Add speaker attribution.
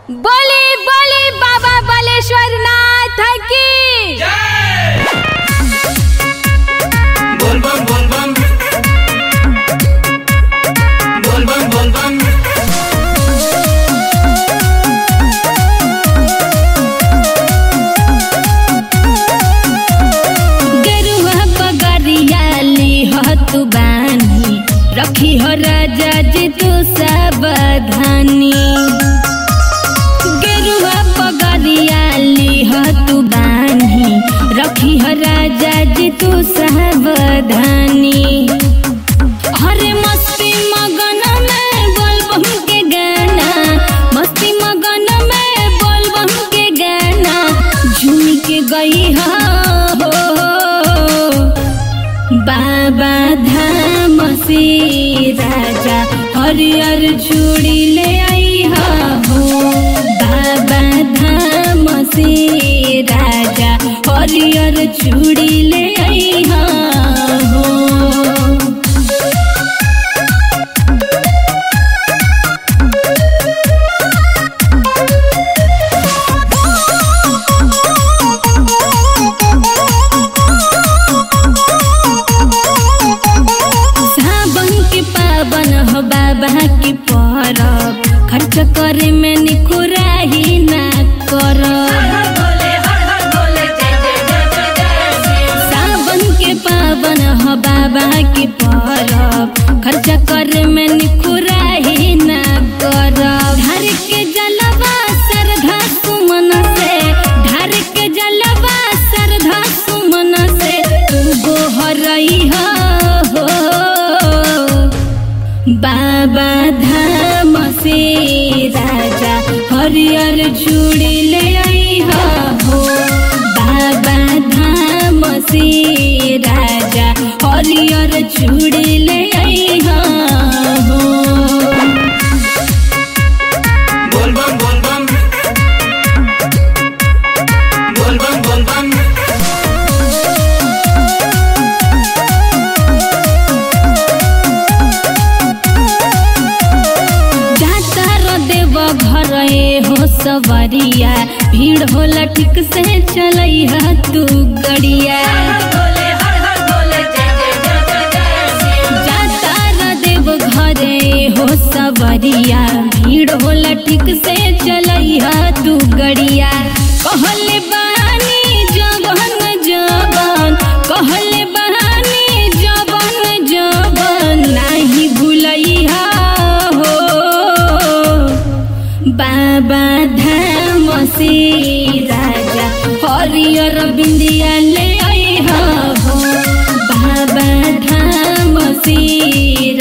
Speaker 1: बोली बोली बाबा बालेश्वर नाथ की
Speaker 2: बोल बम बोल बम बोल बम बोल बम
Speaker 1: गेरुआ पगरिया लिहत बानी रखी हो राजा जी तू सावधानी गेरुआ पगरिया लिहत बानी रखी हो राजा जी तू सावधानी हरे मस्ती मगन में बोलबम के गाना मस्ती मगन में बोलबम के गाना झूम के गई हो बाबा धाम से राजा हरियर चूड़ी ले आई हो बाबा धाम से राजा हरियर चूड़ी ले आई हो सावन के पावन हो बाबा के परब खर्च करे में निखुराही ना कर सावन के पावन हो बाबा के परब खर्च करे में निखुराही ना कर ढार के जलवा श्रद्धा सुमन से ढार के जलवा श्रद्धा सुमन से तू गोहरई हो बाबा धाम से राजा हरियर चूड़ी ले आई हो बाबा धाम से राजा हरियर चूड़ी ले आई हो
Speaker 2: बोल बम बोल बम बोल बम बोल बम
Speaker 1: जाता रो देव घर ए हो सवरिया भीड़ होला ठीक से चलैहा तू गड़िया जाता रो देव घर ए हो सवरिया भीड़ होला ठीक से चलैहा तू गड़िया कहले बानी जबन जबन कहले बानी जबन जबन नाही भूलैहा हो बाबा धाम से राजा हरियर बिंदिया ले आई हो बाबा धाम से